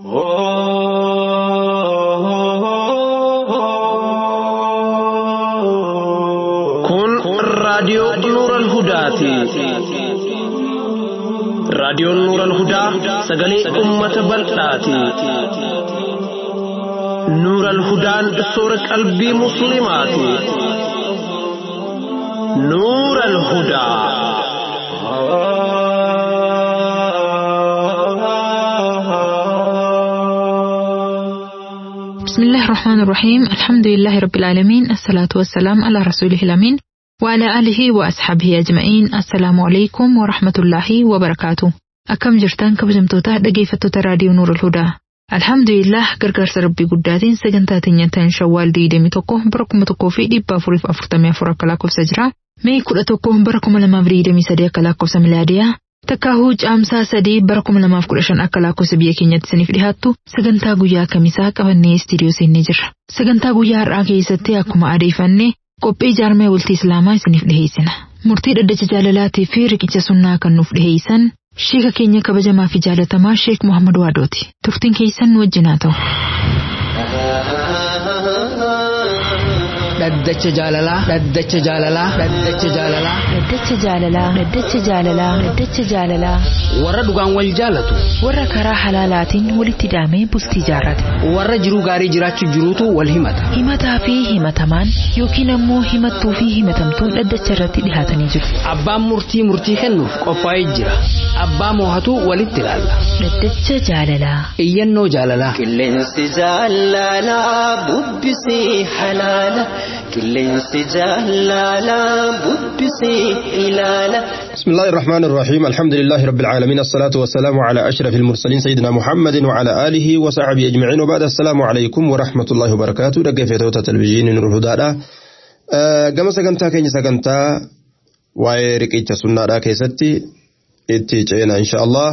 Kun raadiyoo Nuural Hudaati. Raadiyoon Nuural Hudaa sagalee uummata bal'aati. Nuural Hudaan soora qalbii Musliimaati. Nuural Hudaa. بسم الله الرحمن الرحيم الحمد لله رب العالمين الصلاة والسلام على رسوله الأمين وعلى آله وأصحابه أجمعين السلام عليكم ورحمة الله وبركاته أكم جرتان كبجمتوتا dhaggeeffattoota raadiyoo Nuur al-Hudaa Alhamdulillah gargaarsa rabbii guddaatiin sagantaa teenyataan shawwaal 21 bara 1444 akka lakkoofsa jira Mee 11 bara 2023 akka lakkoofsa milaadiyaa Takkaahuu caamsaa sadii bara 2015 akka lakkoofsa biyya keenyatti isiniif dhihaattu sagantaa guyyaa kamisaa qabannee istiidiyoo seennee jirra. Sagantaa guyyaa har'aa keessatti akkuma adeeffanne qophii jaarmee bultii Islaamaa isiniif dhiheessina. Murtii dhaddacha jaalalaatii fi riqicha sunnaa kan nuuf dhiheessan sheeka keenya kabajamaa fi jaalatamaa Sheek Muhammad Waadooti. Turtiin keessan nu wajjin haa ta'u. dhaddacha jaalalaa dhaddacha jaalalaa dhaddacha jaalalaa Dhaddacha jaalalaa Dhaddacha jaalalaa Dhaddacha jaalalaa warra dhugaan wal jaalatu warra karaa halaalaatiin walitti hidhamee bultii jaarrate warra jiruu gaarii jiraachuu jiruutu wal himata himataa fi himatamaan yookiin ammoo himattuu fi himatamtuun dhaddacha irratti dhihaatanii jiru. abbaan murtii murtii kennuuf qophaa'ee jira abbaa moohatu walitti ilaalla Dhaddacha jaalalaa iyyannoo jaalalaa Qilleensi jaalalaa bubbisii halaala. Qilleensi jaalalaa bubbisii ilaala. بسم الله الرحمن الرحيم الحمد لله رب العالمين الصلاة والسلام على أشرف المرسلين سيدنا محمد وعلى آله وصحبه أجمعين وبعد السلام عليكم ورحمة الله وبركاته دقى في توتا تلفزيون نور الهدى قام سقنتا كين سقنتا ويرك إيجا سنة كيستي إتيجينا إن شاء الله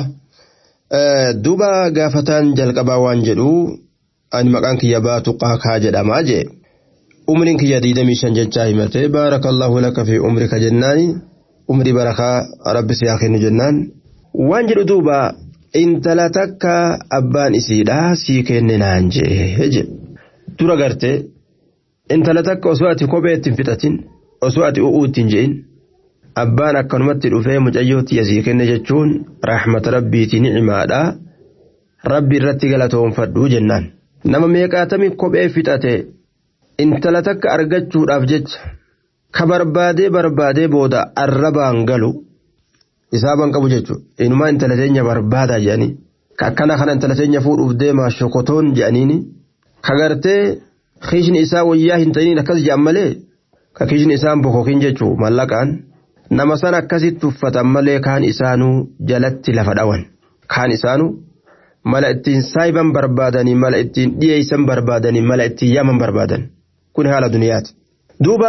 دوبا قافتان جلقبا وانجلو أن مكان كيابات قاكا جدما جي umriin kiyya diidamii shan jechaa himate baarakallahu laka fi umrika jennaani umrii barakaa rabbi si haa kennu jennaan waan jedhu duuba intala takka abbaan isiidhaa sii kenne naan jee jedhe dura garte intala takka osoo ati kophee ittiin fixatin osoo ati u'uu ittiin je'in abbaan akkanumatti dhufee mucayyootti asii kenne jechuun rahmata rabbiiti ni'imaadha rabbi irratti galatoonfadhu jennaan nama meeqaatami kophee fixate intala takka argachuudhaaf jecha ka barbaadee barbaadee booda arrabaan galu isaaban qabu jechuudha inumaa intala teenya barbaadaa jedhanii ka akkana kana intala teenya fuudhuuf deemaa shokotoon jedhaniini ka gartee kiishni isaa wayyaa hin ta'iniin akkas jedhan malee ka kiishni isaan bokokin jechuu mallaqaan nama san akkasitti uffatan malee kaan isaanuu jalatti lafa dhawan kaan isaanuu mala ittiin saayiban barbaadanii mala ittiin dhiyeessan barbaadanii mala ittiin yaman barbaadan. kun haala duniyaati. Duuba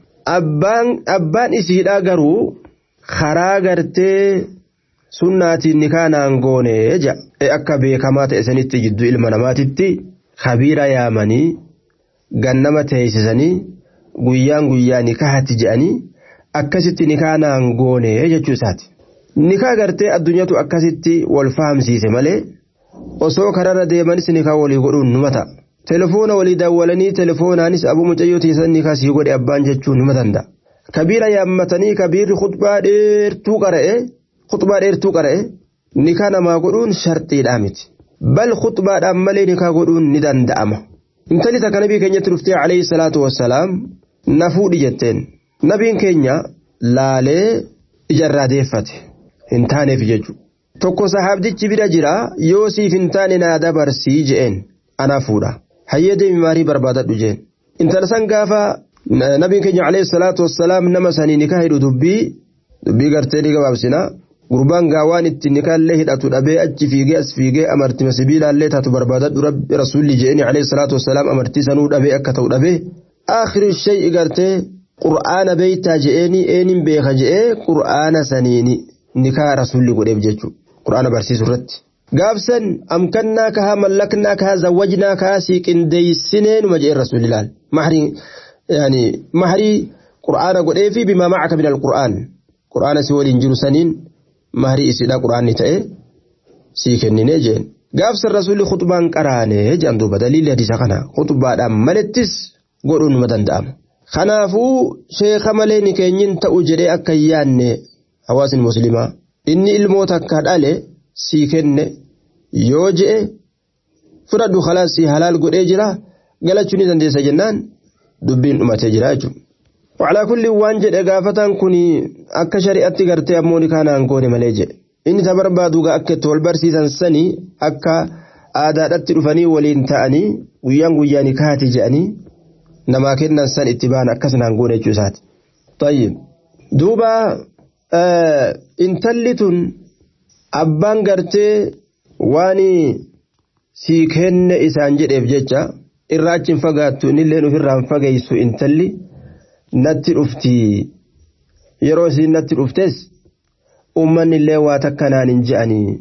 abbaan isiidhaa garuu karaa gartee sunnaatiin ni kaanaan goone ja akka beekamaa ta'e sanitti jidduu ilma namaatitti kabiira yaamanii gannama teessisanii guyyaan guyyaa ni kahatti je'anii akkasitti ni kaanaan goone jechuu isaati. Nikaa gartee addunyaatu akkasitti wal fahamsiise malee osoo kararra deemanis nikaa walii godhuun numa ta'a. telefoona walii daawwalanii telefoonaanis abuu mucayyoo teessan ni kasii godhe abbaan jechuun nima danda'a. Kabiira yaammatanii kabiirri khutbaa dheertuu qara'e khutbaa dheertuu qara'e nikaa namaa godhuun sharxiidhaa miti. Bal khutbaadhaan malee nikaa godhuun ni danda'ama. Intalli takka nabii keenyatti dhuftee alayhi salaatu wassalaam na fuudhi jetteen. Nabiin keenya laalee ijarraa deeffate hin taaneef jechuudha. Tokko sahaabdichi bira jira yoo siif hin taane naa dabarsii je'een anaa fuudha. hayyee deemi maarii barbaadadhu jeen intala san gaafa nabiin keenya alayhi salaatu wassalaam nama sanii nikaa hidhu dubbii dubbii gartee ni gabaabsina gurbaan gaawaan itti nikaallee hidhatu dhabee achi fiigee as fiigee amartima sibiilaallee taatu barbaadadhu rabbi rasuulli jeeni alayhi salaatu wassalaam amartii sanuu dhabee akka ta'u dhabee akhiri shay'i gartee qur'aana beeytaa je'eeni eenin beeka je'ee qur'aana saniini nikaa rasuulli godheef jechuudha qur'aana barsiisu irratti. gaafsan amkannaa kahaa mallaknaa kahaa zawwajnaa kahaa sii qindeeysinee numa jee rasuulilaal mahrii yani mahrii qur'aana godhee fi bimaa macaka min alqur'aan qur'aana si waliin jiru saniin mahrii isidha qur'aanni ta'e sii kenninee jeen gaafsan rasuulli khutbaan qaraane jedhan duuba daliilli hadiisa kana khutbaadhaan malettis godhuun numa danda'ama. Kanaafuu sheeka malee ni keenyin ta'u jedhee akka hin yaanne hawaasni muslimaa inni ilmoota akka dhale sii kenne yoo je'e fudhadhu khalaas sii halaal godhee jira galachuu ni dandeessa jennaan dubbiin dhumatee jira jechuudha. Wacalaa kulli waan jedhe gaafatan kun akka shari'atti gartee ammoo ni kaanaan goone malee jedhe. Inni ta barbaadu akka itti wal barsiisan sanii akka aadaadhatti dhufanii waliin ta'anii guyyaan guyyaa ni kaati jedhanii namaa kennan san itti ba'an akkasnaan goone jechuu isaati. Tayyib. Duuba intalli tun abbaan gartee waan sii kenne isaan jedheef jecha irraa achi hin fagaattu innillee ofirraa hin fageessu intalli natti dhufti yeroo isiin natti dhuftes uummanni illee waa takka naan hin je'anii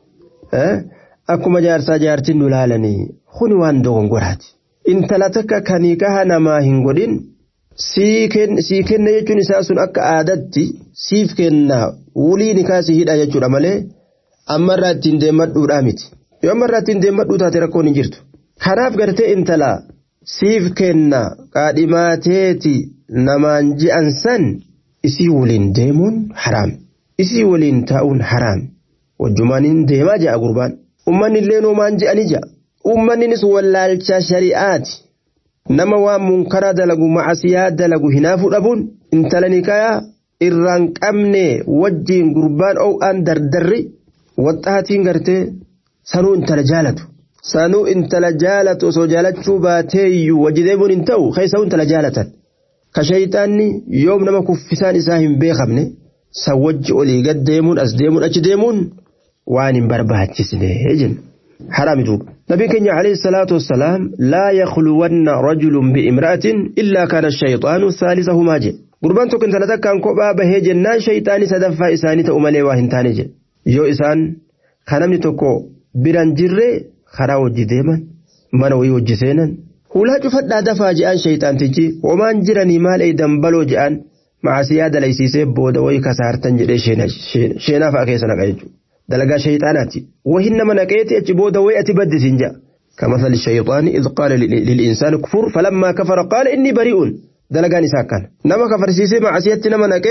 akkuma jaarsaa jaartiin nu laalanii kuni waan dogongoraati. Intala takka kanii kaha namaa hin godhin sii kenna jechuun isaa sun akka aadatti siif kenna wulii ni kaasii hidha jechuudha malee ammarraa ittiin deemadhuudhaa miti. Yoo ammarraa ittiin deemadhuu taate rakkoon hin jirtu. Kanaaf gartee intala siif kenna qaadhimaateeti namaan je'an san isii waliin deemuun haraam. Isii waliin taa'uun haraam. Wajjumaaniin deemaa ja'a gurbaan. Uummanni illee noomaan je'anii ja'a. Uummanninis wallaalcha shari'aati. Nama waan munkaraa dalagu macasiyaa dalagu hinaafuu dhabuun intala nikayaa irraan qabne wajjiin gurbaan oo'aan dardarri waxxaatiin gartee sanuu intala jaalatu. Sanuu intala jaalatu osoo jaalachuu baateeyyuu wajji deemuun hin ta'u keessaa intala jaalatan. Ka shayitaanni yoom nama kuffisaan isaa hin beekamne san wajji olii gad deemuun as deemuun achi deemuun waan hin barbaachisne jenna. حرام دوب نبي كنيا عليه الصلاة والسلام لا يخلون رجل بامرأة إلا كان الشيطان ثالثهما جي قربان توكن ثلاثة كان كوبا به جنان شيطاني سدفا إساني تأمالي واهن تاني جي يو إسان خنمني توكو بران جري خرا وجي ديما من وي وجي سينا ولا جفت دفا جان شيطان تجي ومان جراني مال أي دنبلو جان مع سيادة ليسيسي بودا وي كسارتن جري شينا شينا فاكيسنا قيجو دلقا شيطاناتي وهن من نقيتي أجبود ويأتي بدسين جاء كمثل الشيطان إذ قال للإنسان كفر فلما كفر قال إني بريء دلقا نساكان نما كفر سيسي مع سيادتي نما نقي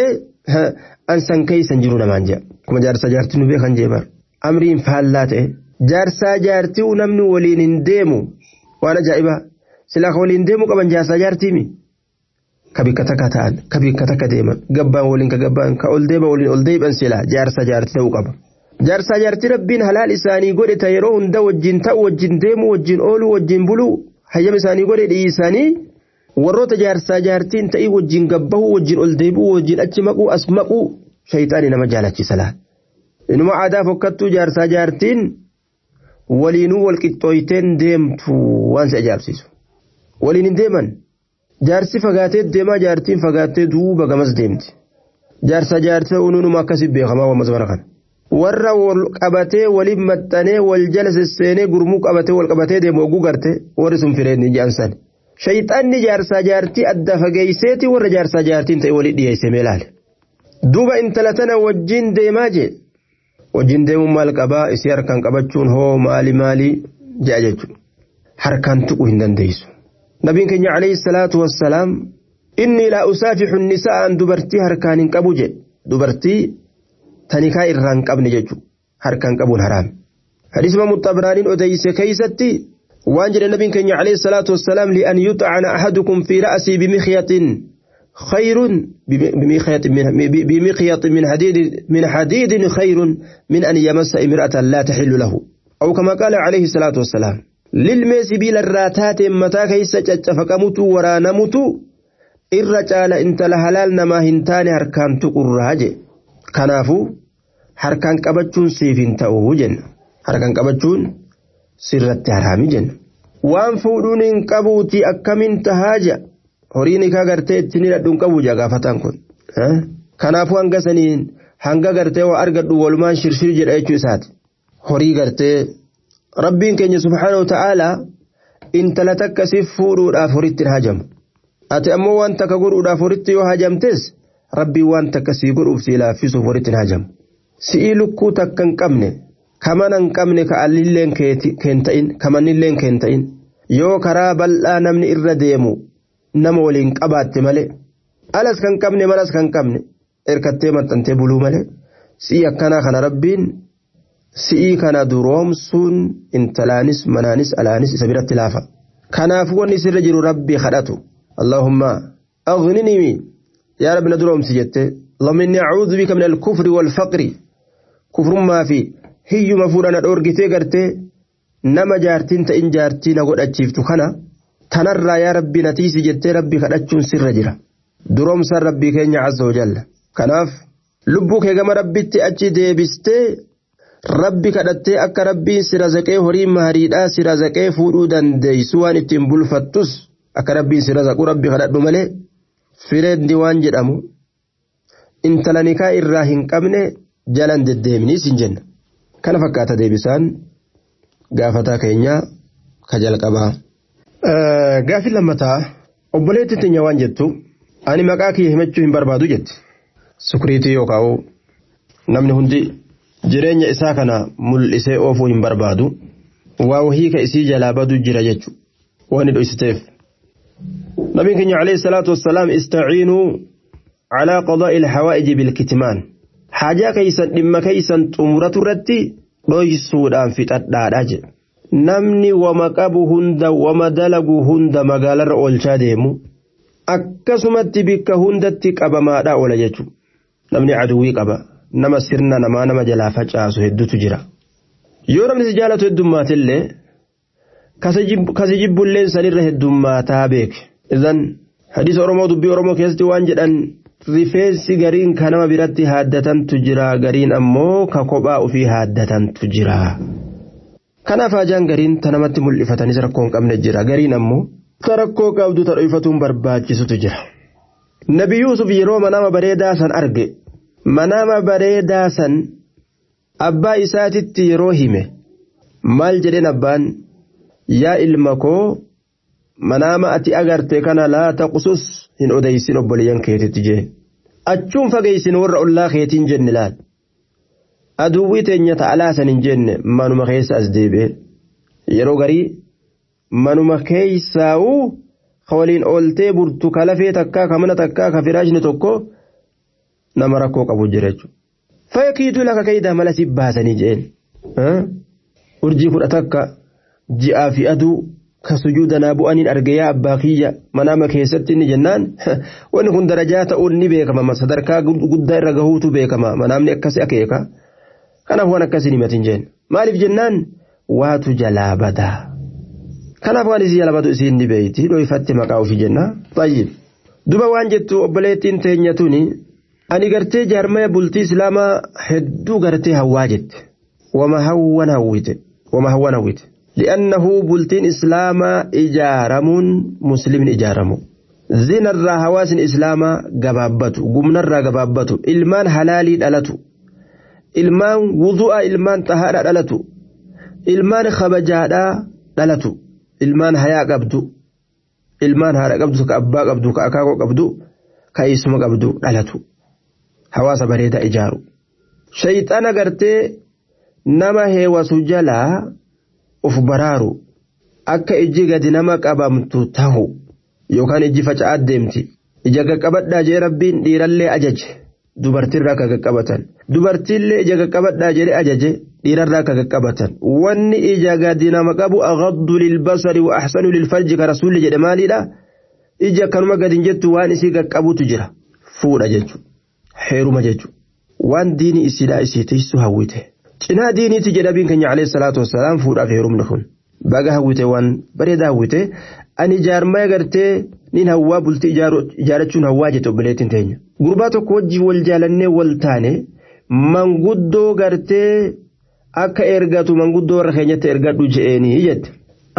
أنسان كي سنجرون من جاء كما جارسا جارتي نبي خنجيبار أمرين فهلات جارسا جارتي ونمن ولين ديمو وانا جائبا سلاخ ولين ديمو كمان جارسا جارتي مي kabikka takka ta'an kabikka takka deeman gabbaan waliin ka gabbaan ka ol deema waliin ol deeban sila jaarsa jaarti ta'uu qaba. jaarsaa jaartii rabbiin halaal isaanii godhe ta yeroo hunda wajjin ta'u wajjin deemu wajjin oolu wajjin bulu hayyama isaanii godhe dhiisanii warroota jaarsaa jaartiin ta'ii wajjin gabbahu wajjin ol deebi'u wajjin achi maquu as maquu shayxaanii nama jaalachisa laal. Inuma aadaa fokkattuu jaarsaa jaartiin waliinuu wal qixxooyteen deemtu waan si ajaa'ibsiisu. Waliin hin deeman jaarsi fagaatee deemaa jaartiin fagaattee duuba gamas deemti. Jaarsaa jaartii unuunuma akkasii beekamaa waan masmara kana. warra wal qabatee waliin maxxanee wal jala sesseenee gurmuu qabatee wal qabatee deemu oguu garte warri sun fireenni jaansan. Shayxaanni jaarsaa jaartii adda fageeyseeti warra jaarsaa jaartiin ta'e walii dhiyeesse meelaale. Duuba intala tana wajjin deemaa jee. Wajjin deemuun maal qabaa isii harkaan qabachuun hoo maali maali je'a jechuudha. Harkaan tuquu hin dandeessu. Nabiin keenya alayhi salaatu wassalaam inni laa usaafixu nisa'aan dubartii harkaan hin qabu jedhe. Dubartii tanikaa irraan qabne jechuudha harkaan qabuun haraam. Hadisma muxabraaniin odeyse keeysatti waan jedhe nabiin keenya alayhi salaatu wassalaam li'an yuxcana ahadukum fi ra'sii bimikyatin خير بمخيط من بمخيط من حديد من حديد خير من أن يمس امرأة لا تحل له أو كما قال عليه الصلاة والسلام للميس بلا الراتات متى كيس فكمت ورا نمت الرجال انت لهلال نما هنتان هركان تقراجي kanaafuu harkaan qabachuun siif hin ta'u jenna harkaan qabachuun sirratti haraami jenna waan fuudhuun hin qabuuti akkamiin tahaaja horiin ikaa gartee ittiin hidhadhuun qabu jaa gaafataan kun kanaafuu hanga saniin hanga gartee waa argadhu walumaan shirshir jedha jechuu isaati horii gartee rabbiin keenya subhaanahu ta'aalaa intala takka siif fuudhuudhaaf horitti hin hajamu ati ammoo waan takka godhuudhaaf horitti yoo hajamtes rabbii waan takka sii godhuuf sii laaffisuuf walitti hin hajamu. Si'ii lukkuu takka hin qabne kamana hin qabne ka allilleen keen ta'in kamannilleen keen ta'in yoo karaa bal'aa namni irra deemu nama waliin qabaatte malee alas kan qabne manas kan qabne erkattee maxxantee buluu malee si'i akkanaa kana rabbiin si'ii kana duroomsuun intalaanis manaanis alaanis isa biratti laafa kanaafuu wanni sirra jiru rabbii kadhatu allahumma aghnini yaa rabbi na duroomsi jette اللهم إني أعوذ بك من الكفر والفقر كفر ما في هي مفورنا دورغتي غرتي نما جارتين تئن جارتين قد أجيفتو خنا تنرى يا ربي نتيسي جتي ربي كدتشون سر جرا دروم سر ربي كينيا عز وجل كناف لبوك كما ربي تأجي ديبستي rabbi kadhattee akka rabbiin si razaqee horii maariidhaa si razaqee fuudhuu dandeessu waan ittiin bulfattus akka rabbiin si razaqu rabbi kadhadhu malee fireeddi waan jedhamu intala nikaa irraa hin qabne jalan deddeeminiis hin jenna kana fakkaata deebisaan gaafataa keenyaa ka jalqabaa. Gaafi lammataa obboleetti tinya waan jettu ani maqaa kiyya himachuu hin barbaadu jetti sukuriitii yookaan namni hundi. jireenya isaa kana mul'isee oofuu hin barbaadu waa wahii ka isii jalaa badu jira jechu waan dhoysiteef nabiin keenya alayhi salaatu wassalaam istaciinuu calaa qadaa'i ilhawaa'iji bilkitmaan haajaa keeysan dhimma keeysan xumuratu irratti dhoysuudhaan fixadhaadha jedhe namni wama qabu hunda wama dalagu hunda magaalarra oolchaa deemu akkasumatti bikka hundatti qabamaadha oola jechu namni aduwwii qaba nama sirna namaa nama jalaa facaasu hedduutu jira yoo namni si jaalatu heddummaatillee kasi jibbulleen sanirra heddummaataa beeke idan hadiisa oromoo dubbii oromoo keessatti waan jedhan rifeensi gariin ka nama biratti haaddatantu jira gariin ammoo ka kophaa ofii haaddatantu jira kanaaf hajaan gariin ta namatti mul'ifatanis rakkoo hin qabne jira gariin ammoo ta rakkoo qabdu ta dhoyfatuun barbaachisutu jira nabi yuusuf yeroo manama bareedaa san arge manama bareedaa san abbaa isaatitti yeroo hime maal jedheen abbaan yaa ilma koo manama ati agarte kana laa taqsus hin odeysin obboleeyyan keetitti jee achuun fageeysin warra ollaa keetiin jenne laal aduwwii teenya ta'alaasan hin jenne manuma keessa as deebi'e yeroo garii manuma keeysaa'uu ka waliin ooltee burtu ka lafee takkaa ka mana takkaa ka firaashni tokko nama rakkoo qabu jira jechuudha. Fakkiitu laka keeydaa mala si baasanii jeen. Urjii kudha takka ji'aa fi aduu ka sujuudanaa bu'aniin arge yaa abbaa kiyya manama keessatti inni jennaan wanni kun darajaa ta'uun ni beekama sadarkaa guddaa irra gahuutu beekama manaamni akkasi akeeka. Kanaaf waan akkasii himatin jeen. Maaliif jennaan waatu jalaa badaa. Kanaaf waan isii jalaa badu isiin ni beeyti dhoofatti maqaa ofii jenna. Tayyib. Duba waan jettu obboleettiin teenya tuni ani gartee jaarmaya bultii islaamaa hedduu gartee hawwaa jette wama hawwan hawwite wama hawwan hawwite li'annahu bultiin islaamaa ijaaramuun muslimni ijaaramu zinarraa hawaasni islaamaa gabaabbatu gumnarraa gabaabbatu ilmaan halaalii dhalatu ilmaan wudu'a ilmaan xahaadha dhalatu ilmaan kabajaadhaa dhalatu ilmaan hayaa qabdu ilmaan haadha qabdu ka abbaa qabdu ka akaakoo qabdu ka eessuma qabdu dhalatu. hawaasa bareedaa ijaaru shayxana gartee nama heewasu jalaa uf baraaru akka ijji gadi nama qabamtu tahu yookaan ijji faca'aa deemti ija qaqqabadhaa jee rabbiin dhiirallee ajaje dubartiirraa akka qaqqabatan dubartiillee ija qaqqabadhaa jedhee ajaje dhiirarraa akka qaqqabatan wanni ija gadi nama qabu aghaddu lilbasari wa ahsanu lilfarji ka rasuulli jedhe maaliidha ija akkanuma gadi jettu waan isii qaqqabutu jira fuudha jechuudha. heeruma jechuudha. Waan diini isiidhaa isii tiisu hawwite. Cinaa diiniiti jedha biin keenya alayhi salaatu wassalaam fuudhaaf heerumni kun. Baga hawwite waan bareedaa hawwite ani jaarmaya gartee nin hawwaa bultii ijaarachuun hawwaa jette obboleettiin teenya. Gurbaa tokko wajjin wal jaalannee wal taane manguddoo gartee akka ergatu manguddoo warra keenyatti ergadhu je'eenii jette.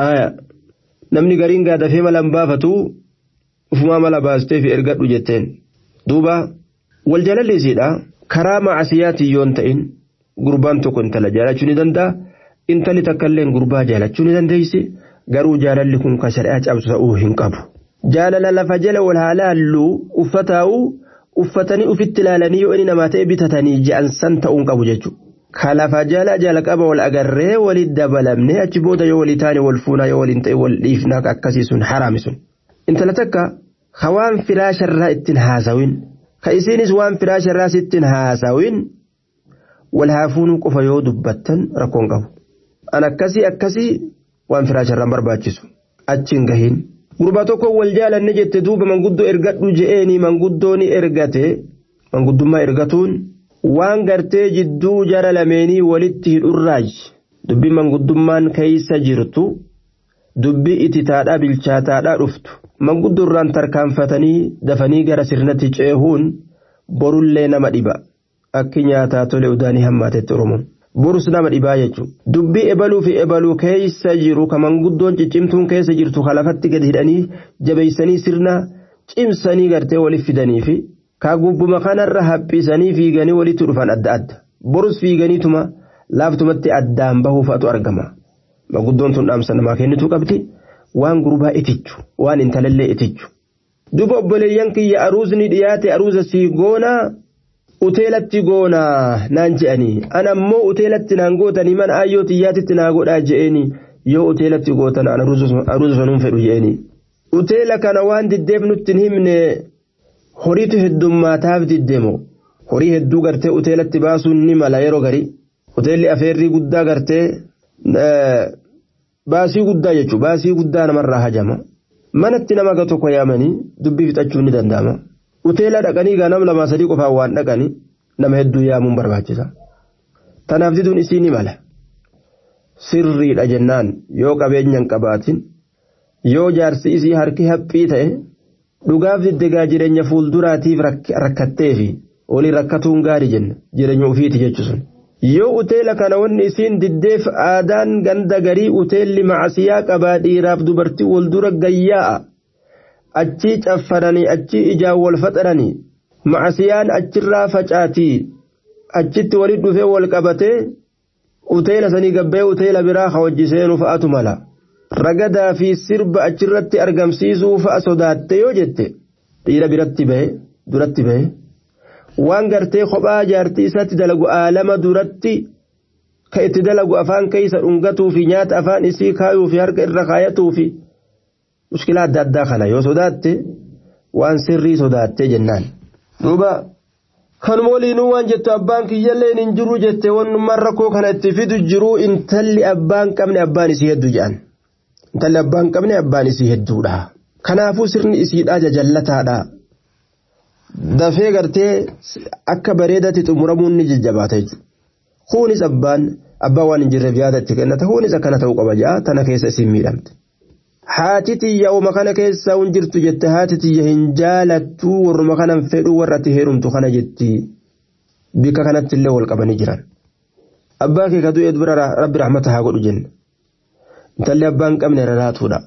Namni gariin gaadafee mala hin baafatu ufumaa mala baastee fi ergadhu jetteen. Duuba wal jaalalleesiidha karaa macasiyaatii yoon ta'in gurbaan tokko intala jaalachuu ni danda'a intalli takkaillee gurbaa jaalachuu ni dandeessi garuu jaalalli kun kan shari'aa cabsu ta'uu hin qabu. Jaalala lafa jala wal haa laallu uffataa'u uffatanii ufitti ilaalanii yoo inni namaa ta'e bitatanii je'an san ta'uu hin qabu jechuudha. ka lafa jala jalqaba wal agarree walit dabalamne achi booda yoo walii taane wal fuunaa yoo waliin ta'e wal dhiifnaa akkasii sun haraami sun. Intala takka ka waan firaasharraa ittiin haasawin ka isiinis waan firaasharraa sittiin haasawin wal haafuunuu qofa yoo dubbattan rakkoon qabu. An akkasii akkasii waan firaasharraan barbaachisu achiin gahiin. Gurba tokko wal jaalanne jette duuba manguddoo ergadhu je'eeni manguddoo ni ergate manguddummaa ergatuun waan gartee jidduu jara lameenii walitti hidhurraaj dubbii manguddummaan keeysa jirtu dubbii ititaadhaa bilchaataadhaa dhuftu manguddoo irraan tarkaanfatanii dafanii gara sirnatti ceehuun borullee nama dhiba akki nyaataa tole udaanii hammaatetti oromoon. Borus nama dhibaa jechuudha. Dubbii ebaluu fi ebaluu keessa jiru ka manguddoon ciccimtuun keessa jirtu ka lafatti gadi hidhanii jabeessanii sirna cimsanii gartee waliif fidanii fi ka gubbuma kanarra haphisanii fiiganii walitti dhufan adda adda. Borus fiiganiituma laaftumatti addaan bahuufatu argama. Manguddoon tun dhaamsa namaa kennituu qabdi waan gurbaa itichu waan intalallee itichu. Duba obboleeyyan kiyya aruusni dhiyaate aruusa sii goonaa. uteelatti goonaa naan je'anii ana ammoo uteelatti naan gootanii mana ayyoo xiyyaatitti naa godhaa je'eenii yoo uteelatti gootan ana aruusa sanuun fedhu je'eenii. Uteela kana waan diddeef nutti hin himne horiitu heddummaataaf diddeemo horii hedduu gartee uteelatti baasuun ni mala yeroo garii uteelli afeerrii guddaa gartee baasii guddaa jechuudha baasii guddaa namarraa hajama manatti nama ga tokko yaamanii dubbii fixachuun ni danda'ama. Uteela dhaqanii gaa nama lamaa sadii qofaan waan dhaqanii nama hedduu yaamuun barbaachisa. Tanaaf diduun isii ni mala. Sirriidha jennaan yoo qabeenya hin qabaatin yoo jaarsi isii harki haphii ta'e dhugaaf diddegaa jireenya fuulduraatiif rakkattee fi olii rakkatuun gaarii jenna jireenya ofiiti jechuun. Yoo uteela kana wanni isiin diddeef aadaan ganda garii uteelli macasiyaa qabaa dhiiraaf dubartii wal dura gayyaa'a. achii caffananii achii ijaan wal faxaranii macasiyaan achirraa facaatii achitti walitti dhufee wal qabatee uteela sanii gabbee uteela biraa ka wajji seenuu fa'atu mala ragadaa fi sirba achirratti argamsiisuu fa'a sodaatte yoo jette dhiira biratti bahe duratti bahe waan gartee kophaa jaartii isatti dalagu aalama duratti ka itti dalagu afaan keeysa dhungatuu fi nyaata afaan isii kaayuu fi harka irra kaayatuu fi. mushkilaa adda addaa kana yoo sodaatte waan sirrii sodaatte jennaan. Duuba kanuma waliinuu waan jettu abbaan kiyyallee hin jiru jette wannummaan rakkoo kana itti fidu jiru intalli abbaan qabne abbaan isii hedduu jedhan. Intalli abbaan qabne abbaan isii hedduudha. Kanaafuu sirni isiidhaa jajallataadha. Dafee gartee akka bareedatti xumuramuun ni jajjabaata jechuudha. Kuunis abbaan abbaan waan hin jirreef yaada itti kennata kuunis akkana ta'uu qaba ja'a tana keessa isiin miidhamte. haati tiyya uma kana keessa hin jirtu jette haati tiyya hin jaalattu warruma kanan fedhu warra ati heerumtu kana jetti bika kanatti illee wal qabanii jiran. Abbaa kee kaduu eedu bira rabbi rahmata haa godhu jenne. Intalli abbaan qabne raraatuudha.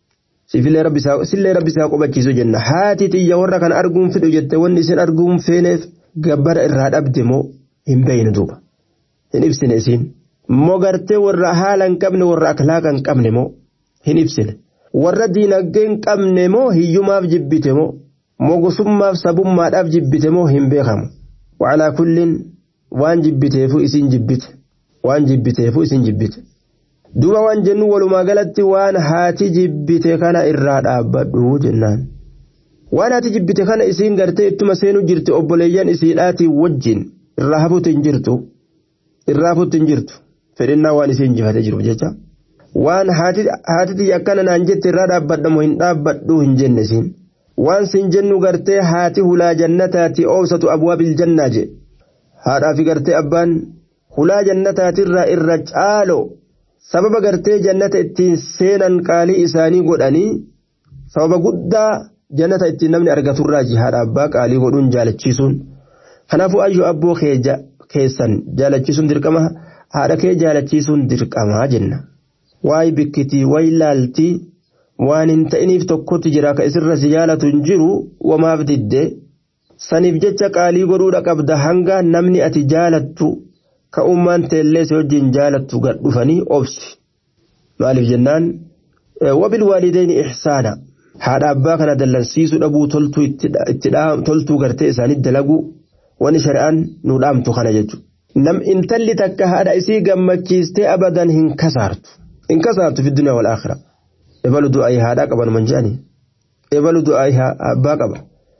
Sillee rabbi isaa qubachiisu jenna. Haati tiyya warra kana arguun fedhu jette wanni isin arguun feeneef gabbara irraa dhabde moo hin beeynu duuba. Hin ibsine isiin. Moo gartee warra haala hin qabne warra akhlaaqa hin qabne moo hin ibsine. warra diinagdee hin qabne moo hiyyumaaf jibbite moo mogosummaaf sabummaadhaaf jibbite moo hin beekamu wacalaa kullin waan jibbiteefu isin jibbite waan jibbiteefu isin jibbite duuba waan jennu walumaa galatti waan haati jibbite kana irraa dhaabbadhu jennaan waan haati jibbite kana isiin gartee ittuma seenuu jirti obboleeyyan isiidhaatii wajjin irraa hafuutti hin jirtu irraa hafuutti hin jirtu fedhinnaa waan isiin jifate jiruuf jecha. waan haatiti akkana naan jette irraa dhaabbadhamu hin dhaabbadhu hin jenne siin waan sin jennu gartee haati hulaa jannataati oobsatu abwaabil jannaa je haadhaa fi gartee abbaan hulaa jannataatirraa irra caalo sababa gartee jannata ittiin seenan qaalii isaanii godhanii sababa guddaa jannata ittiin namni argaturraaji haadha abbaa qaalii godhuun jaalachiisuun kanaafuu ayyuu abboo keessan jaalachiisuun dirqama haadha kee jaalachiisuun dirqamaa jenna. waay bikkitii way laaltii waan hin ta'iniif tokkotti jira ka isirra si jaalatu hin jiru wamaaf didde saniif jecha qaalii godhuudha qabda hanga namni ati jaalattu ka ummaan teellee si wajjin jaalattu gad dhufanii obsi maaliif jennaan wabil waalideeni ihsaana haadha abbaa kana dallansiisuu dhabuu toltuu itti toltuu gartee isaanii dalagu wani shari'aan nu dhaamtu kana jechuudha nam intalli takka haadha isii gammachiistee abadan hin kasaartu hin kasaartu fi duniyaa wal aakhira ebalu du'aayi haadhaa qaban manjaani ebalu du'aayi abbaa qaba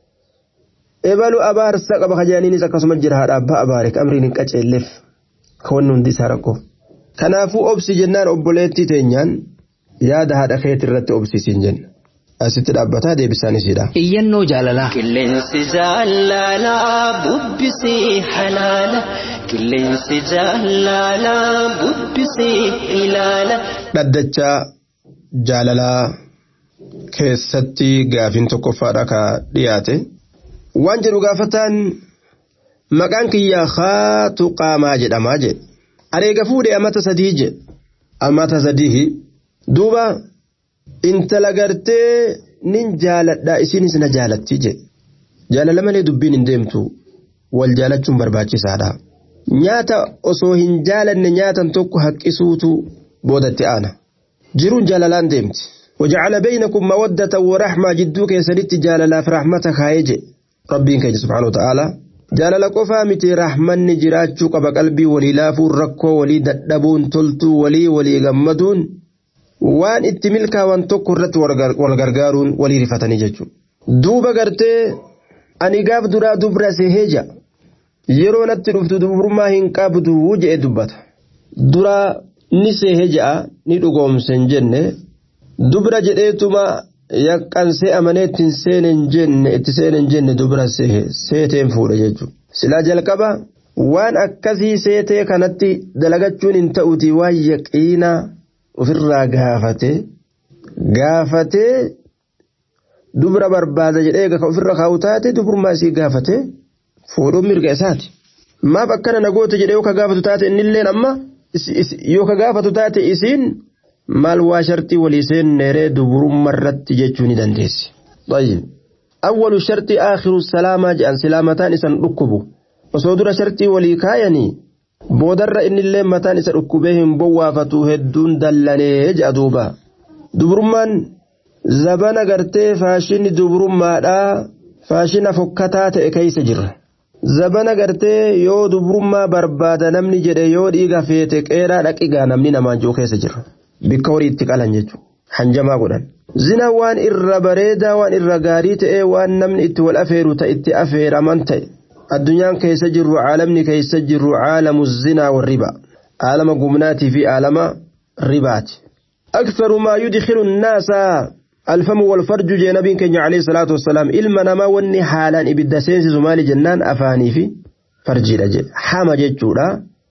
ebalu abaarsa qaba kajaaniinis akkasuma jira haadha abbaa abaare amriin hin qaceelleef ka wanni hundi isaa rakkoo kanaafuu obsi jennaan obboleettii teenyaan yaada haadha keetii irratti obsisiin jenna asitti dhaabbataa deebisaan isiidha. Iyyannoo jaalalaa. Qilleensi jaalalaa bubbisii halaala. Qilleensi jaalalaa bubbisii ilaala. Dhaddachaa jaalalaa keessatti gaafin tokkoffaadha ka dhiyaate. Waan jedhu gaafataan maqaan kiyyaa haatu qaamaa jedhamaa jedhe. Areega fuudhee amata sadii jedhe. Amata sadii duuba. intala gartee nin jaaladha isinis na jaalatti jedhe jaalala malee dubbiin hin deemtu wal jaalachuun barbaachisaadha nyaata osoo hin jaalanne nyaatan tokko haqqisuutu boodatti aana jiruun jaalalaan deemti وجعل بينكم مودة ورحمة جدو كيسنت جاللا في رحمة خايج ربين كيج سبحانه وتعالى جاللا قفا متي رحمن جراجو قبا قلبي ولي لافو ركو ولي ددبون تلتو ولي ولي غمدون waan itti milkaa'an tokko irratti wal gargaaruun walii rifatanii jechuudha. Duuba gartee ani gaaf duraa dubra seheeja yeroo natti dhuftu dubrummaa hin qabdu jedhe dubbata. Duraa ni seheeja'a ni dhugoomsen jenne dubra jedheetuma yaqqansee amanee ittiin seenen jenne itti seenen jenne dubra sehe seeteen fuudha jechuudha. Silaa jalqaba waan akkasii seetee kanatti dalagachuun hin ta'uti waan yaqiinaa. ofirraa gaafate gaafatee dubra barbaada jedhee ka ofirra kaa'u taate dubrummaa isii gaafate fuudhuun mirga isaati. Maaf akkana nagoota jedhee yoo ka gaafatu taate innilleen amma yoo ka gaafatu taate isiin maal waa shartii walii seenneeree dubrummaa irratti jechuu ni dandeessi. Awwalu shartii aakhiru salaamaa jedhan silaamataan isan dhukkubu osoo dura shartii walii kaayanii. boodarra innillee mataan isa dhukkubee hin bowwaafatu hedduun dallanee jedha duuba dubrummaan zabana gartee faashinni dubrummaadhaa faashina fokkataa ta'e keessa jirra zabana gartee yoo dubrummaa barbaada namni jedhe yoo dhiiga feete qeeraa dhaqigaa namni namaan jiru keessa jira bikka horii itti qalan jechuudha hanjamaa godhan. zina waan irra bareedaa waan irra gaarii ta'e waan namni itti wal afeeru ta'e itti afeeraman ta'e. addunyaan keessa jirru caalamni keessa jirru caalamu zinaa warriba caalama gumnaatii fi caalama ribaati أكثر ما يدخل الناس الفم والفرج جي نبي كenya عليه الصلاة والسلام إلما نما وني حالا إبدا سينسي زمالي جنان أفاني في فرجي رجي حما جيتشورا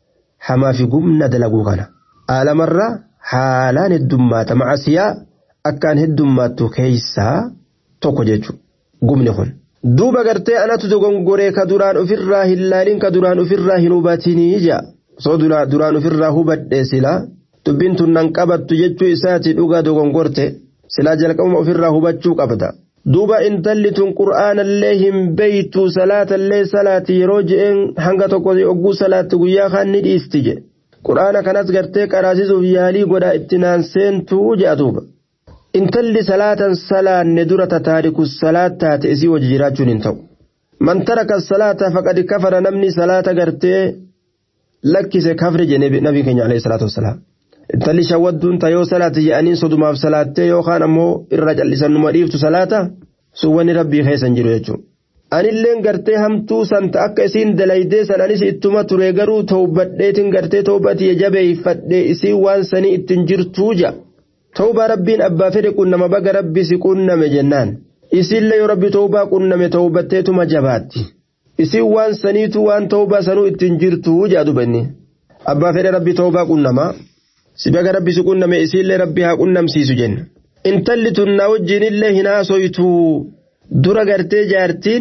حما في قمنا دلقو كان آل مرة حالان الدمات مع سيا أكان الدمات كيسا توكو جيتشو قمني خن duuba gartee anatu dogongoree ka duraan ofirraa hin laalin ka duraan ofirraa hin hubatinii ija soo duraan ofirraa hubadhe sila dubbiin tun nan qabattu jechuu isaati dhugaa dogongorte silaa jalqabuma ofirraa hubachuu qabda duuba intalli tun qur'aanallee hin beeytu salaatallee salaati yeroo je'een hanga tokko ogguu salaatti guyyaa kaan ni dhiisti je qur'aana kanas gartee qaraasisuuf yaalii godha itti naan seentuu je'a duuba. intalli salaatan salaanne dura tataariku salaat taate isii wajji jiraachuun hin ta'u man taraka salaata faqad kafara namni salaata gartee lakkise kafre jedhe nabii keenya alayhi salaatu wassalaam intalli shawwadduun ta yoo salaate jedhanii sodumaaf salaattee yookaan ammoo irra callisannuma dhiiftu salaata sun wanni rabbii keessan jiru jechuudha. Anilleen gartee hamtuu santa akka isiin dalaydee san anis ittuma ture garuu tawbadheetiin gartee tawbatii jabeeffadhee isiin waan sanii ittiin jirtuu ja'a. توبة ربين أبا فدي كنا ما بقى ربي سكنا مجنان إسيل لي ربي توبة كنا متوبتيت مجبات إسيل وان سنيت وان توبة سنو اتنجرتو جادو بني أبا فدي ربي توبة كنا ما سبقى ربي سكنا ما إسيل لي ربي ها كنا مسيسو جن انتلي تنا وجين الله هنا سويتو درا قرتي جارتين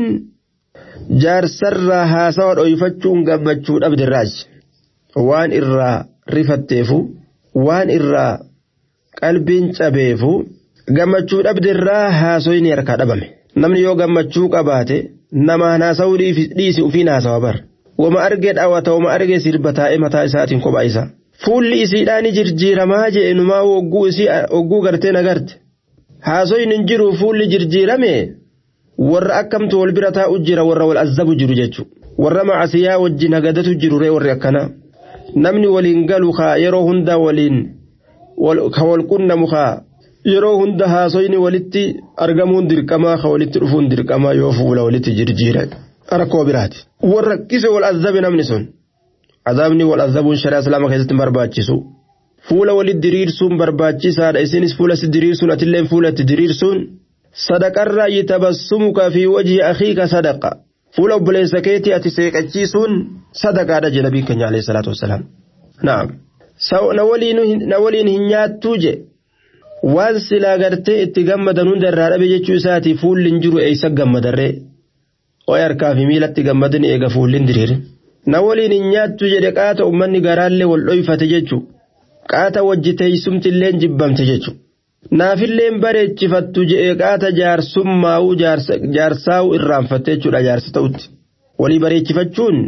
جار سر هاسا ويفتشون قبتشون أبد الراج وان إرى رفتيفو وان إرى qalbiin cabeefu gammachuu dhabdirraa haasoyni harkaa dhabame namni yoo gammachuu qabaate namaan haasawuu dhiisi ufiin haasawa bar wama argee dhaawata wama argee sirba taa'ee mataa isaatiin kophaa isa fuulli isiidhaani jirjiiramaa jee numaa wogguu isii wogguu gartee nagarte haasoyni hin jiru fuulli jirjiirame warra akkamtu wal bira taa'u jira warra wal azzabu jiru jechuudha warra macasiyaa wajjin hagadatu jirure warri akkana namni waliin galu kaa yeroo hunda waliin ka wal qunnamu kaa yeroo hunda haasoyni walitti argamuun dirqamaa ka walitti dhufuun dirqamaa yoo fuula walitti jirjiire rakkoo biraati warra rakkise wal azabe namni sun azaabni wal azabuun shari'a islaama keessatti barbaachisu fuula walitti diriirsuun barbaachisaadha isinis fuula si diriirsuun atilleen fuula itti diriirsuun sadaqarraa yitabassumuka fi wajhi akhiika sadaqa fuula obboleessa keetii ati seeqachiisuun sadaqaadha jedha nabii keenya alayhi salaatu wassalaam naam na waliin hin nyaattuu je waan silaa gartee itti gammadan hunda irraa dhabe jechuu isaati fuulli hin jiru eeysa gammadarree ooy harkaa fi miilatti gammadan eega fuulli hin diriire na waliin hin nyaattu jedhe qaata ummanni garaallee wal dhoyfate jechuu qaata wajji teeysumtilleen jibbamte jechuu naafilleen bareechifattu je'e qaata jaarsummaa'uu jaarsaa'uu irraanfatte jechuudha jaarsa ta'utti walii bareechifachuun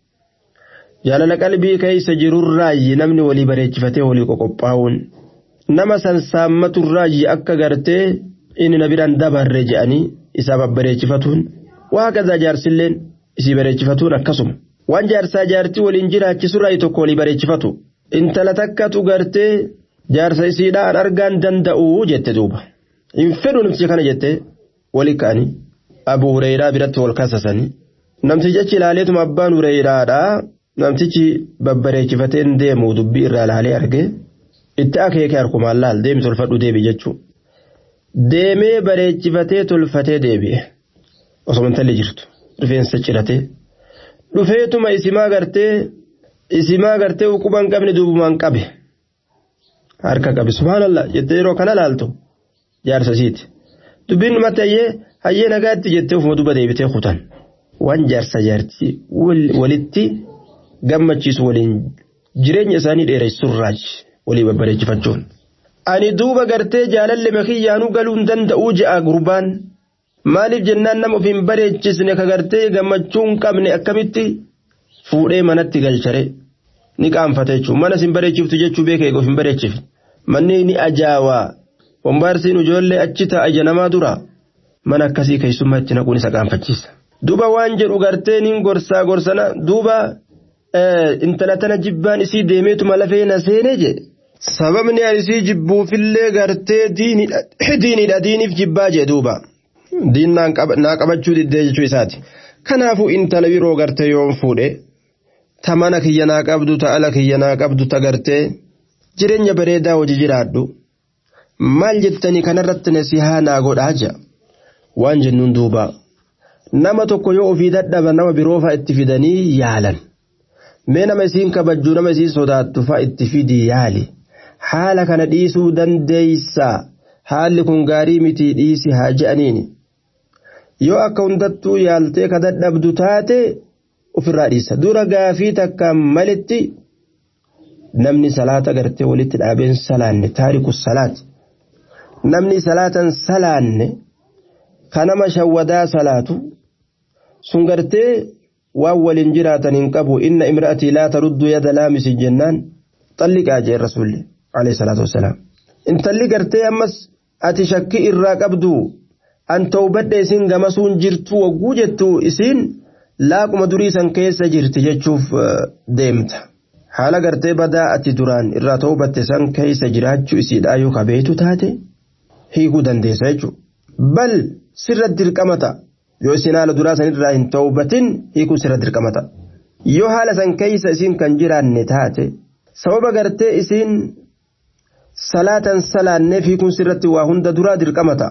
jaalala qalbii keeysa jirurraayyi namni walii bareechifatee walii qoqophaa'uun nama sansaammaturraayyi akka gartee inni na biraan dabarre je'anii isaa babbareechifatuun waaqadaa jaarsilleen isii bareechifatuun akkasuma waan jaarsaa jaartii waliin jiraachisurraayi tokko walii bareechifatu intala takkatu gartee jaarsa isiidhaan argaan danda'u jette duuba hin fedhu namticha kana jette wali ka'anii abu hureyraa biratti wal kasasanii namtichi achi ilaaleetuma abbaan hureyraadhaa namtichi babbareechifateen deemu dubbii irraa ilaalee arge itti akeeke harkumaan laal deemi tolfadhu deebi jechuu deemee bareechifatee tolfatee deebi'e osoo intalli jirtu rifeensa ciratee dhufeetuma isimaa gartee isimaa gartee uquban qabne duubumaan qabe. harka qabe subhaanallah jettee yeroo kana laaltu jaarsa isiiti dubbiin dhumatti hayyee hayyee nagaatti jettee ofuma duba deebitee kutan waan jaarsa jaartii walitti gammachiisu waliin jireenya isaanii dheeressurraaj walii babbareechifachuun. Ani duuba gartee jaalalle makiyyaanuu galuu hin danda'uu je'a gurbaan maaliif jennaan nama of hin bareechisne ka gartee gammachuu hin qabne akkamitti fuudhee manatti galchare. ni qaanfate jechuun mana sin bareechiftu jechuu beeka eeguuf hin bareechifne manni ni ajaawaa wambaarsiin ijoollee achi ta'a namaa dura mana akkasii keessummaa itti naquun isa qaanfachiisa. Duuba waan jedhu gartee niin gorsaa gorsana duuba intala tana jibbaan isii deemeetuma lafee na seenee je. Sababni ani isii jibbuufillee gartee diinidha diiniif jibbaa jee duuba. Diin naa qabachuu diddee jechuu isaati. Kanaafuu intala biroo gartee yoon fuudhee. ta mana kiyya naa qabdu ta ala kiyya naa qabdu ta gartee jireenya bareedaa hojii jiraadhu maal jettanii kanarratti nasihaa naa godhaa jira waan jennuun duuba nama tokko yoo ofii dadhaba nama biroo fa'a itti fidanii yaalan mee nama isiin kabajjuu nama isiin sodaattu fa'a itti fidi yaali haala kana dhiisuu dandeeysaa haalli kun gaarii mitii dhiisi haa je'aniini yoo akka hundattuu yaaltee ka dadhabdu taate ofirraa dhiisa dura gaafii takkaan malitti namni salaata gartee walitti dhaabeen salaanne taariku salaati namni salaatan salaanne ka nama shawwadaa salaatu sun gartee waan waliin jiraatan hin qabu inna imra'atii laa taruddu yada laamisi jennaan xalliqaa jee rasuulli alayhi salaatu wassalaam intalli gartee ammas ati shakkii irraa qabdu an ta'ubadhe isin gamasuun jirtu wagguu jettu isiin laaquma durii san keessa jirti jechuuf deemta. Haala gartee badaa ati duraan irraa ta'uu batte san keessa jiraachuu isiidhaa yoo kabeetu taate hiikuu dandeessa jechuudha. Bal sirra dirqamata yoo isin haala duraa san irraa hin ta'uu batin hiikuu sirra dirqamata. Yoo haala san keessa isin kan jiraanne taate sababa gartee isin salaatan salaanneef hiikuun sirratti waa hunda duraa dirqamata.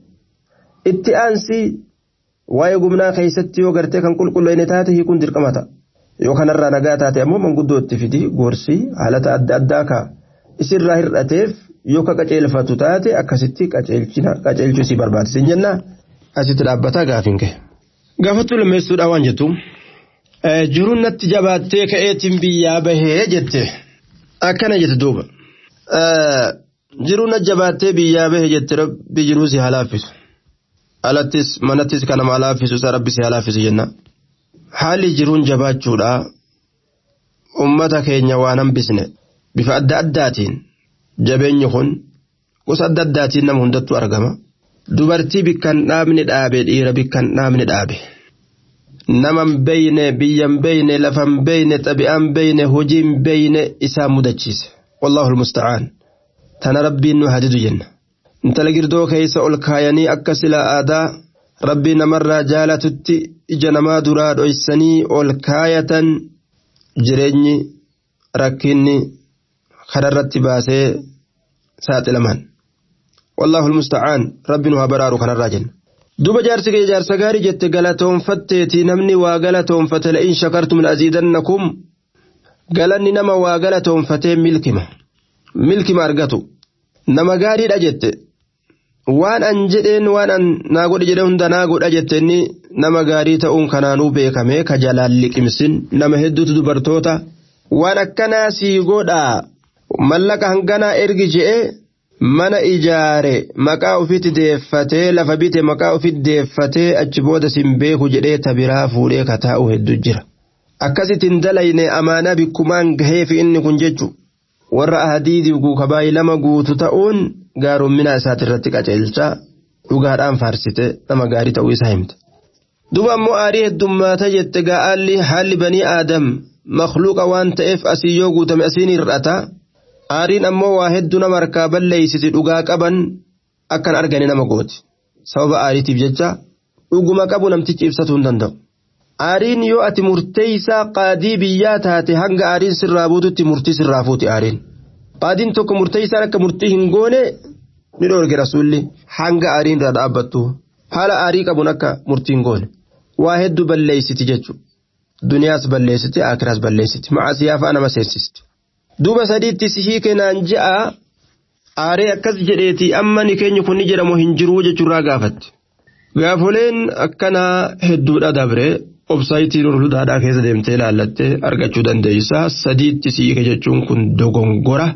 Itti aansi waa'ee gumnaa keessatti yoo gartee kan qulqulleeyne taate hiikuun dirqamata yoo kanarraa nagaa taate ammoo manguddoo itti fidi gorsii haalata adda addaa ka isirraa hir'ateef yoo ka qaceelfatu taate akkasitti qaceelchuu isii barbaachisin jenna asitti dhaabbataa gaafiin kee. Gaafattuu lammeessuudhaa waan jettu jiruun natti jabaattee ka'eetiin biyyaa bahee jette akkana jette duuba jiruun natti jabaattee biyyaa bahee jette rabbi jiruu si halaaffisu. alattis manattis kan nama laaffisu isa rabbi si laaffisu jenna haalli jiruun jabaachuudha ummata keenya waan hambisne bifa adda addaatiin jabeenyi kun gosa adda addaatiin nama hundattuu argama dubartii bikkan dhaabni dhaabe dhiira bikkan dhaabni dhaabe naman beeyne biyyan beeyne lafan beeyne xabi'aan beeyne hojiin beeyne isaa mudachiise wallahu almusta'aan tana rabbiin nu hadidu jenna intala girdoo keeysa ol kaayanii akka sila aadaa rabbii namarraa jaalatutti ija namaa duraa dhoysanii ol kaayatan jireenyi rakkinni kanarratti baasee saaxilaman wallahu almusta'aan rabbi nu haa baraaru kanarraa jenna duba jaarsi kee jaarsa gaarii jette galatoonfatteeti namni waa galatoonfate la'in shakartum la'aziidannakum galanni nama waa galatoonfatee milkima milkima argatu nama gaariidha jette waan an jedheen waan an naa godhe jedhe hunda naa godha jette inni nama gaarii ta'uun kanaanuu beekame ka jalaan liqimsin nama hedduutu dubartoota waan akkanaa sii godhaa mallaqa hanganaa ergi je'e mana ijaare maqaa ofitti deeffatee lafa bite maqaa ofitti deeffatee achi booda sin beeku jedhee tabiraa fuudhee kataa'u hedduu jira akkasittiin dalayne amaanaa bikkumaan gaheefi inni kun jechu warra ahadiidii guukabaayii lama guutu ta'uun gaarummaa isaati irratti qaceelcha dhugaadhaan faarsite nama gaarii ta'uu isaa himte. duba ammoo aarii heddummaata jette gaa'aalli haalli banii aadam makluuqa waan ta'eef asii yoo guutame asiin hir'ata aariin ammoo waa hedduu nama harkaa balleeysiti dhugaa qaban akkan argane nama gooti sababa aariitiif jecha dhuguma qabu namtichi ibsatuu hin danda'u. aariin yoo ati murteeysaa qaadii biyyaa taate hanga aariin sirraa buututti murtii sirraa fuuti aariin. qaadiin tokko murteeysaan akka murtii hin goone ni dhoorge rasuulli hanga aariin irraa dhaabbattu haala aarii qabuun akka murtii hin goone waa hedduu balleeysiti jechuudha. duniyaas balleessiti akiraas balleessiti macasiyaa fa'a nama seensisti. duuba sadiitti sihii kennaan ja'a aaree akkas jedheeti amma ni keenya kun ni jedhamu hin jiruu jechuurraa gaafatti. gaafoleen akkanaa hedduudha dabre obsaayitii nurhudaadhaa keessa deemtee ilaallattee argachuu dandeeysa sadiitti siike jechuun kun dogongora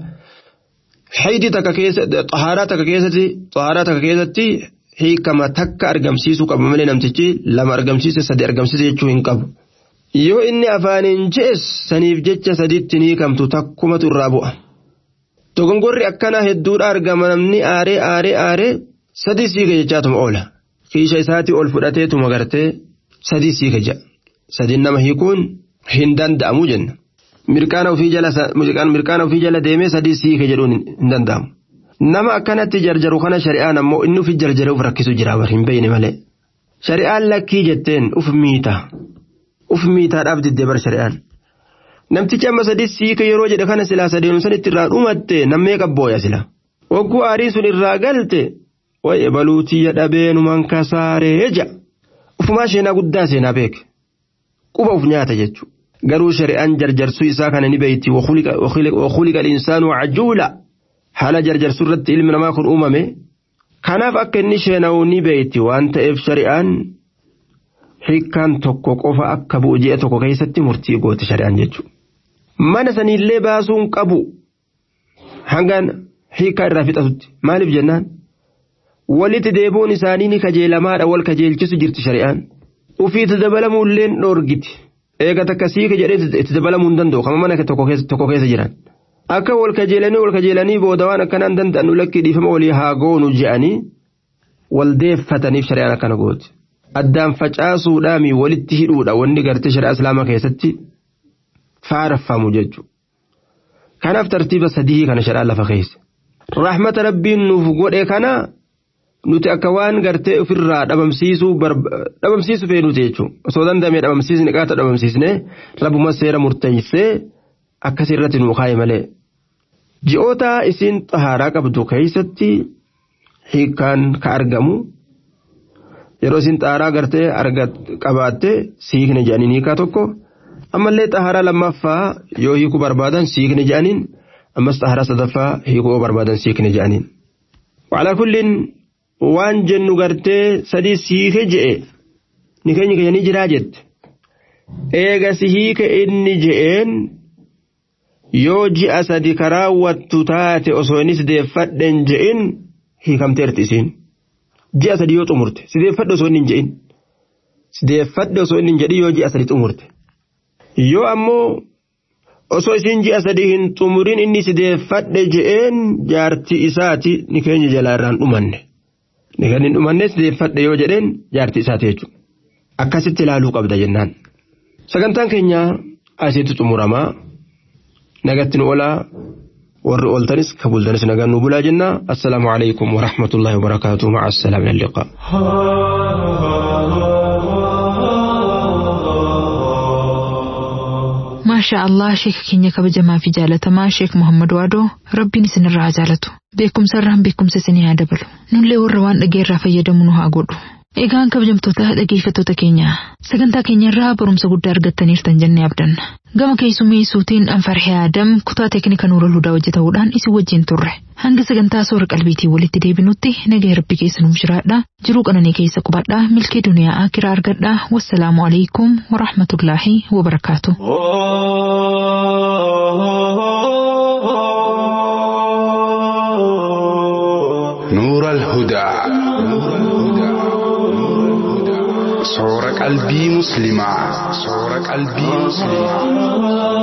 haydii takka keessatti xahaaraa takka keessatti xahaaraa takka keessatti hiikama takka argamsiisuu qaba malee namtichi lama argamsiise sadi argamsiise jechuu hin qabu yoo inni afaaniin jees saniif jecha sadiitti ni hiikamtu takkumatu irraa bu'a dogongorri akkana hedduudha argama namni aaree aaree aaree sadii siike jechaatuma oola kiisha isaatii ol fudhateetuma gartee sadii siike jedha sadiin nama hiikuun hin danda'amu jenna mirqaana ofii jala mirqaana ofii jala deemee sadii siike jedhuun hin danda'amu nama akkanatti jarjaru kana shari'aan ammoo inni ufi jarjaree uf rakkisu jira bar hin beeyne malee shari'aan lakkii jetteen uf miita uf miitaadhaaf diddee bar shari'aan namtichi amma sadii siike yeroo jedhe kana silaa sadeenu san itti irraa dhumatte nammee qabbooya sila wagguu aariin sun irraa galte waye baluutiyya dhabeenuman kasaaree ja'a ufumaa sheenaa guddaa seenaa beeke quba uf nyaata jechuudha garuu shari'aan jarjarsuu isaa kana ni beeyti wakuliqa insaanu cajuula haala jarjarsuu irratti ilmi namaa kun uumame kanaaf akka inni sheena'u ni beeyti waan ta'eef shari'aan hiikkaan tokko qofa akka bu'u ji'a tokko keessatti murtii goote shari'aan jechuudha mana saniillee baasuun qabu hangaan hiikkaa irraa fixatutti maaliif jennaan walitti deebi'uun isaanii ni kajeelamaadha wal kajeelchisu jirti shari'aan ufiitti dabalamuulleen dhoorgiti eega takka siika jedhee itti dabalamuu hin danda'u kama mana tokko keessa jiran akka wal kajeelanii wal kajeelanii booda waan akkanaan danda'an lakkii dhiifama walii haa goonu je'anii wal deeffataniif shari'aan akkana gooti addaan facaasuudhaami walitti hidhuudha wanni gartee shari'aa islaamaa keessatti faarfamu jechuudha kanaaf tartiiba sadii kana shari'aan lafa keessa rahmata rabbiin nuuf godhe kana. nuti akka waan gartee ofirraa dhabamsiisuu dhabamsiisu feenuti jechuudha osoo danda'amee dhabamsiisni qaata dhabamsiisnee rabbuma seera murteessee akkasii irratti nuu kaaye malee. Ji'oota isiin xahaaraa qabdu keessatti hiikkaan ka argamu yeroo isiin xahaaraa gartee qabaatte siikne jedhaniin hiikaa tokko ammallee xahaaraa lammaffaa yoo hiikuu barbaadan siikne jedhaniin ammas xahaaraa sadaffaa hiikuu barbaadan siikne jedhaniin. Waalaa kulliin waan jennu gartee sadii siike je'e ni keenya keenya jiraa jette eega si hiike inni je'een yoo ji'a sadi karaawwattu taate osoo inni sideeffadhen je'in hiikamteerti isiin ji'a sadi yoo xumurte sideeffadhe osoo inni hin je'in sideeffadhe osoo inni hin jedhin yoo ji'a sadi xumurte yoo ammoo osoo isiin ji'a sadi hin xumurin inni sideeffadhe je'een jaartii isaati ni keenya jalaa irraan dhumanne. Kan hin dhumannes sideeffadhe yoo jedheen jaartii isaati jechuudha. akkasitti ilaaluu qabda jennaan. Sagantaan keenya asitti xumuramaa nagatti nu olaa warri ooltanis ka bultanis nagaan nu bulaa jenna assalaamu alaikum warahmatullahi wabarakaatu maca assalaam ila liqaa. maashaa allah sheeka keenya kabajamaa fi jaalatamaa sheek muhammad waadoo rabbiin isinirraa haa jaalatu beekumsa irraan beekumsa isinii haa dabalu nullee warra waan dhageerraa fayyadamu nu haa godhu egaan kabajamtoota dhageeffattoota keenya sagantaa keenya irraa barumsa guddaa argattaniirtan jennee abdanna gama keessummeessuutiin anfarhee aadam kutaa teeknika nuura hudaa hojjetamuudhaan isin wajjin turre hanga sagantaa soora qalbiitiin walitti deebinutti nagaa rabbi keessa nuuf jiraadha jiruu qananii keessa qubadhaa milkii duniyaa akiraa argadhaa wassalaamu alaikum warahmatullaahi wabarakaatu. نور الهدى صور قلبي مسلمة صور قلبي مسلمة